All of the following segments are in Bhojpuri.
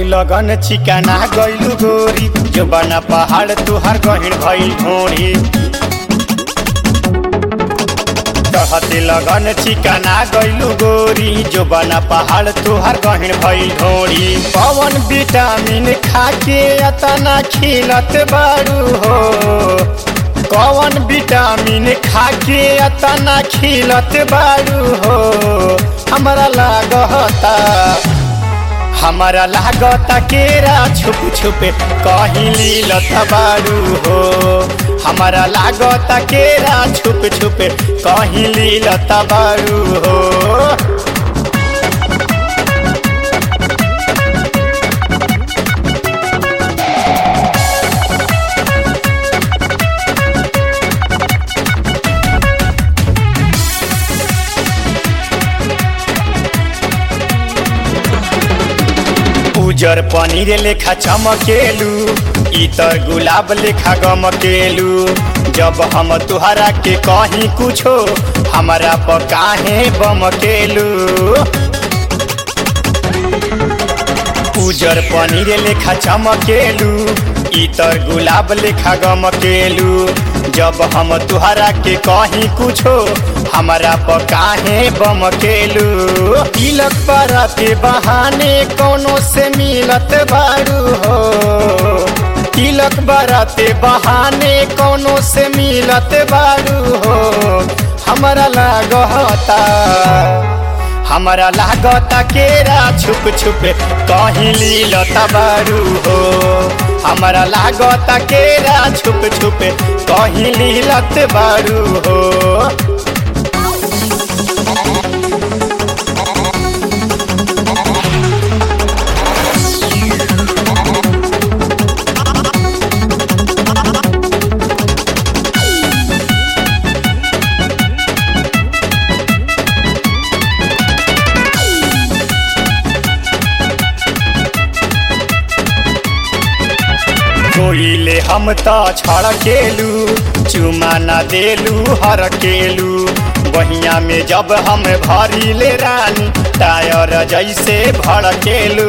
लगन चिकाना गइलु गोरी जो बना पहाड़ तुहार गहिण भइल ढोरी कहते लगन चिकाना गइलु गोरी जो बना पहाड़ तुहार गहिण भइल ढोरी पवन विटामिन खाके अतना खिलत बारू हो कौन विटामिन खाके अतना खिलत बारू हो हमरा लागता हमारा लागता केरा छुप छुप कहीं लीलत बारू हो हमारा लागता केरा छुप छुप कहीं लीलत बारू हो उजर पनीर लेखा चमकेलू इतर गुलाब लेखा गमकेलू जब हम तुहरा के कहीं कुछो हमारा पर काहे बमकेलू उजर पनीर लेखा चमकेलू इतर गुलाब लेखा गमकेलू जब हम तुहरा के कहीं कुछो हमारा पर काहे बमकेलू तिलक पर के बहाने कोनो से मिलत बारू हो तिलक बराते बहाने कोनो से मिलत बारू हो हमारा लागता हमारा लागता केरा छुप छुप कहीं लीलत बारू हो हमारा लागता केरा छुप छुप कहीं लीलत बारू हो कोइले हम त छड़केलू चुमा न देलू हरकेलू बहिया में जब हम भरी ले रानी टायर जैसे भड़केलू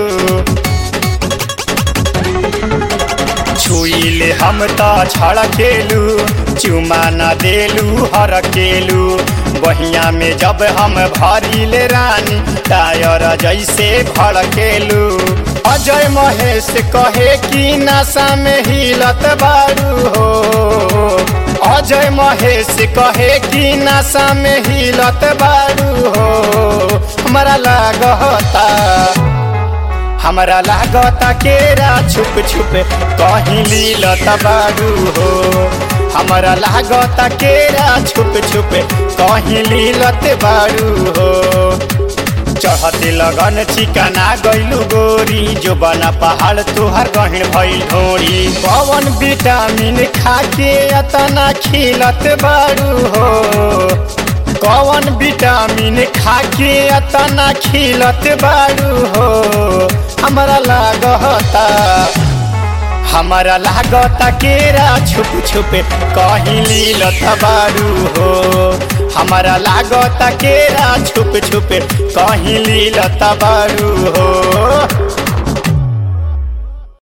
छुइले हम त छड़केलू चुमा न देलू हरकेलू बहिया में जब हम भरी ले रानी टायर जैसे भड़केलू अजय महेश कहे कि नशा में हिलत बारू हो अजय महेश कहे कि नशा में हिलत बारू हो हमारा लागता हमारा लागता केरा छुप छुप कहीं लीलत बारू हो हमारा लागता केरा छुप छुप कहीं लीलत बारू हो चढ़ते लगन चिकाना गइलू गोरी जो बना पहाड़ तुहार गहिण भइल ढोरी पवन विटामिन खाके अतना खिलत बारू हो कौन विटामिन खाके अतना खिलत बारू हो हमारा लागता हमारा लागता केरा छुप छुप कहीं लीलत बारू हो हमारा लागता केरा छुप छुप कहीं लीलत बारू हो